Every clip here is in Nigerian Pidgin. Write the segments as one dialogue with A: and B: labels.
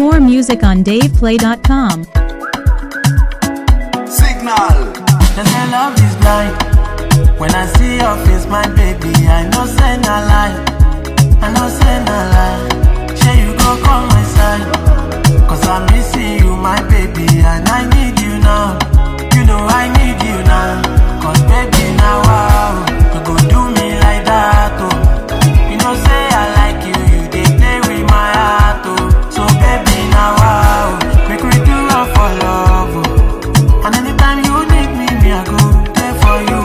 A: More music on DavePlay.com.
B: Signal.
C: They say love is blind. When I see your face, my baby, I know say na lie. I know say na lie. Say you go come my side. Cause I'm missing you, my baby, and I need you now. You know I need you now. Cause baby, now wow. You go do me like that, oh. You know say I like you, you dey play with my heart, oh. So baby, now wow. Make we do it for love, oh. And anytime you need me, me I go there for you.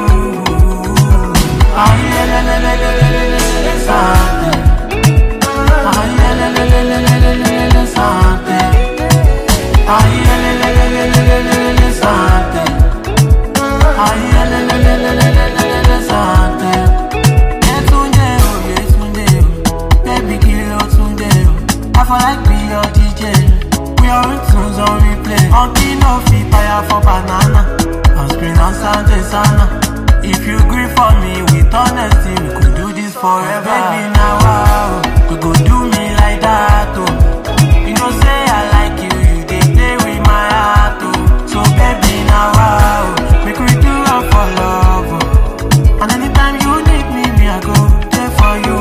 C: Aye, le, le, le, le, le, le, le, le, le, something. Aye, le, le, le, le, le, le, le, le, le, something. Aye, le, le, le, le, le, le, le, le, le, something. Aye, le, le, le, le, le, le, le, le, le, something. Yetunde o, Yetunde o, baby kill o Tunde o. I feel like be your DJ. We are in tunes on replay. On no fit fire for banana. On screen on Sunday sana. If you agree for me with honesty, we could do this forever. Baby, now wow, we go do me like that, oh. You know say I like you, you dey play with my heart, oh. So baby, now wow, make we do it for love, oh. And anytime you need me, me I go there for you.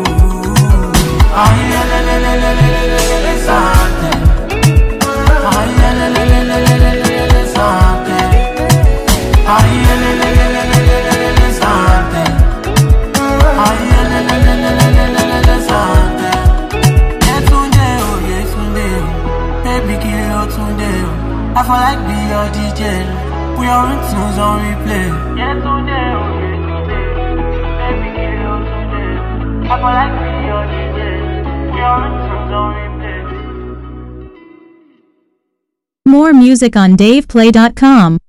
C: Aye, le, le, le, le, le, le, le, le, le, something. Aye, le, le, le, le, le, le, le, le, le, something. Aye, le, le, le, le, le, le, le, le, le, something. Aye, le, le, le, le, le, le, le, le, le, something. Yetunde o, Yetunde o, baby kill o Tunde o. I feel like be your DJ. We are in tunes on replay. Yetunde o, Yetunde o, baby kill o Tunde o. I feel like be your DJ. We are in tunes on replay.
A: More music on DavePlay.com.